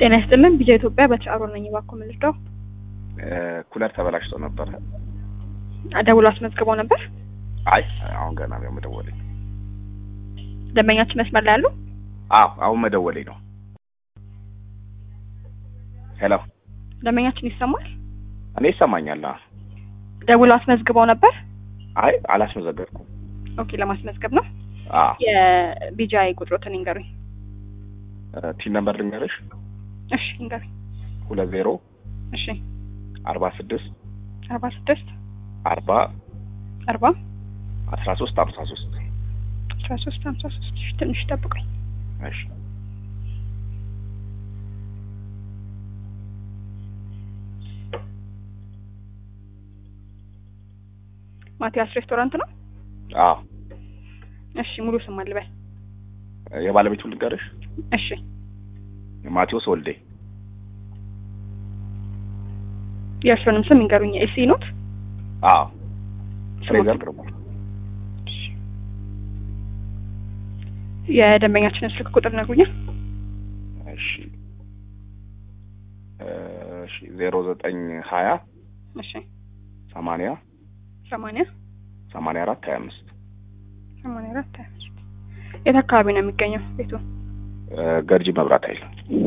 ጤና ይስጥልን ቢጃ ኢትዮጵያ በተጫሮ ነኝ። እባክዎ ምን ልርዳው? ኩለር ተበላሽቶ ነበረ። ደውሎ አስመዝግበው ነበር? አይ አሁን ገና ነው መደወለኝ። ደንበኛችን መስመር ላይ አሉ? አዎ አሁን መደወለኝ ነው። ሄሎ ደንበኛችን ይሰማል? እኔ ይሰማኛል። አዎ። ደውሎ አስመዝግበው ነበር? አይ አላስመዘገብኩም። ኦኬ ለማስመዝገብ ነው። አዎ የቢጃይ ቁጥሮትን ይንገሩኝ። ቲን ነምበር ልንገርሽ እሺ ይንገሩኝ። ሁለት ዜሮ እሺ አርባ ስድስት አርባ ስድስት አርባ አርባ አስራ ሶስት ሀምሳ ሶስት አስራ ሶስት ሀምሳ ሶስት እሺ ትንሽ ጠብቁኝ። እሺ ማቲያስ ሬስቶራንት ነው? አዎ እሺ ሙሉ ስም አልበል። የባለቤቱ ልንገርሽ እሺ ማቴዎስ ወልዴ የእርስዎንም ስም ይንገሩኝ። ኤሲ ኖት? አዎ ፍሬዘር ግርማ የደንበኛችንን ስልክ ቁጥር ነግሩኛል። እሺ እሺ ዜሮ ዘጠኝ ሀያ እሺ ሰማንያ ሰማንያ ሰማንያ አራት ሀያ አምስት ሰማንያ አራት ሀያ አምስት የት አካባቢ ነው የሚገኘው ቤቱ? ገርጂ መብራት ኃይል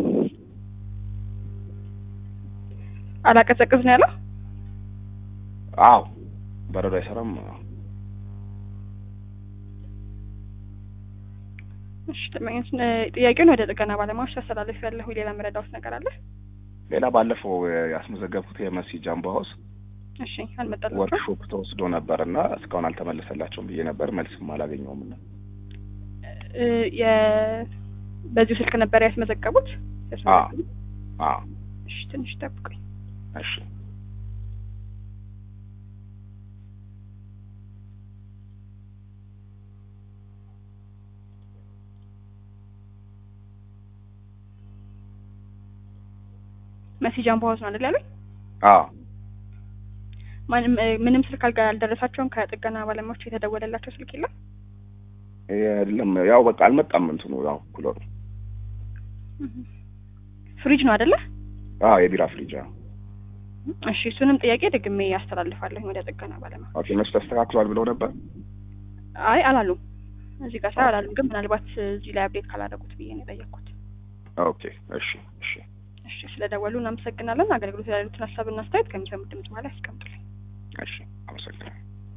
አላቀዘቅዝ ነው ያለው? አዎ በረዶ አይሰራም እሺ ደንበኛችን ጥያቄውን ወደ ጥገና ባለሙያዎች አስተላለፍ ያለሁ ሌላ መረዳዎት ነገር አለ? ሌላ ባለፈው ያስመዘገብኩት የመሲ ጃምቦ ሀውስ እሺ አልመጣላችሁም? ወርክሾፕ ተወስዶ ነበር እና እስካሁን አልተመለሰላቸውም ብዬ ነበር። መልስም አላገኘውም እና እ የ በዚሁ ስልክ ነበር ያስመዘገቡት? ያስመዘገቡት? አዎ እሺ ትንሽ ጠብቁኝ። እሺ መሲ ጃምቦ ሀውስ ነው አይደል ያሉኝ? አዎ ማንም ምንም ስልክ አልጋ አልደረሳቸውም? ከጥገና ባለሙያዎች የተደወለላቸው ስልክ የለም? የለም ያው በቃ አልመጣም እንትኑ ያው ኩለሩ ፍሪጅ ነው አይደለ? አዎ የቢራ ፍሪጅ አዎ እሺ እሱንም ጥያቄ ደግሜ ያስተላልፋለሁ ወደ ጥገና ባለሙያ። ኦኬ እነሱ ተስተካክሏል ብለው ነበር አይ አላሉም። እዚህ ጋር ሳይ አላሉም፣ ግን ምናልባት እዚህ ላይ አፕዴት ካላደረጉት ብዬ ነው የጠየቅኩት። ኦኬ እሺ እሺ እሺ ስለደወሉ እናመሰግናለን። አገልግሎት ያሉትን ሀሳብና አስተያየት ከሚሰሙት ድምጽ በኋላ ያስቀምጡልኝ። እሺ አመሰግናለሁ